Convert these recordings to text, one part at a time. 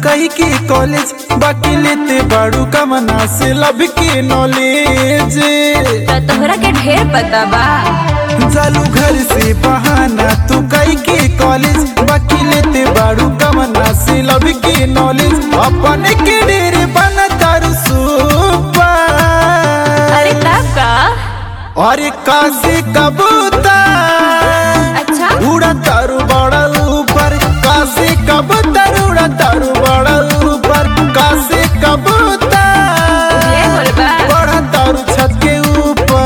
कही के कॉलेज बाकी लेते बाड़ू कमना से लब के नॉलेज तो तोहरा के ढेर पता बा चालू घर से बहाना तू कही के कॉलेज बाकी लेते बाड़ू कमना से लब के नॉलेज अपन के डेरे बन तारू सुपर अरे तब का अरे काशी कबूतर अच्छा उड़ा तारू बड़ा ऊपर काशी कबूतर उड़ा तारू बड़ा ऊपर काशी कबूतर ये बोलबा बड़ा तारू छत के ऊपर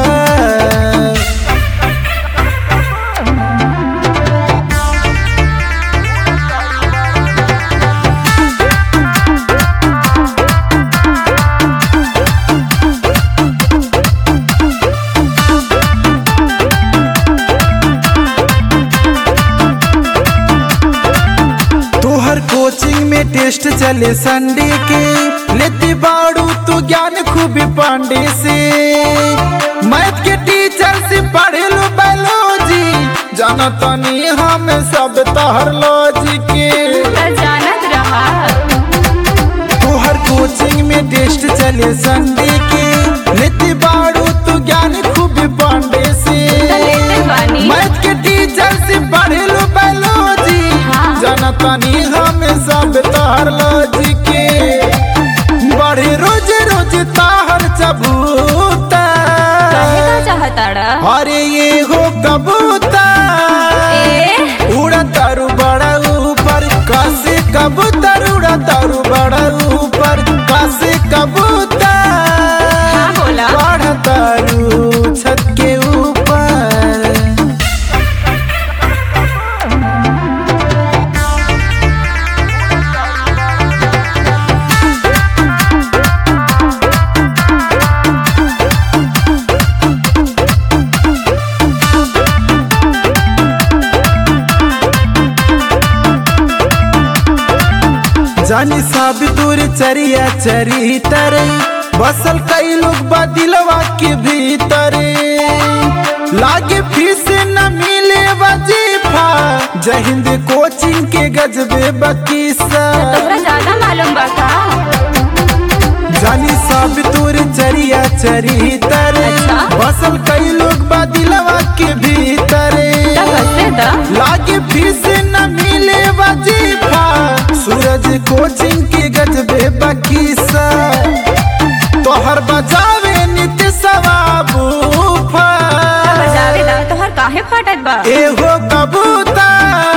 तोहर कोचिंग में टेस्ट चले संडे के लेती बाड़ू तू ज्ञान खूबी पांडे से मैथ के टीचर से पढ़े लो बायोलॉजी जाना तनी हम सब तहर लॉजी के तो जानत रहा तोहर कोचिंग में टेस्ट चले संडे के लेती बाड़ू तू ज्ञान खूबी पांडे से तो लेते बानी मैथ के टीचर से पढ़े लो बायोलॉजी हाँ। जाना तानी हम सब तहर लॉजी के बढ़े रोज रोज ताहर चबूता कहे का चाहताड़ा अरे ये हो कबूतर ए उड़ा तारू बड़ा ऊपर कासे कबूतर उड़ा तारू बड़ा ऊपर कासे कबूतर हाँ बोला बड़ा तारू छत के ऊपर जानी साब दूर चरिया चरी तरे बसल कई लोग बदिलवा के भीतर लागे फीस न मिले वजीफा जय हिंद कोचिंग के गजबे बकीसा तोहरा ज्यादा मालूम बा का जानी साब दूर चरिया चरी तरे अच्छा। बसल कई लोग बदिलवा के भीतर तब हंसे दा लागे फीस न मिले वजीफा सूरज कोचिंग के गजबे बकीसा तोहर बजावे नित्य सवाबू बजावे दा तोहर काहे फाटत बा एहो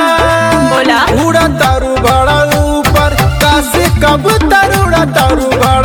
कबूतर बोला उड़ा तारू बड़ा ऊपर कासे कबूतर उड़ा तारू बड़ा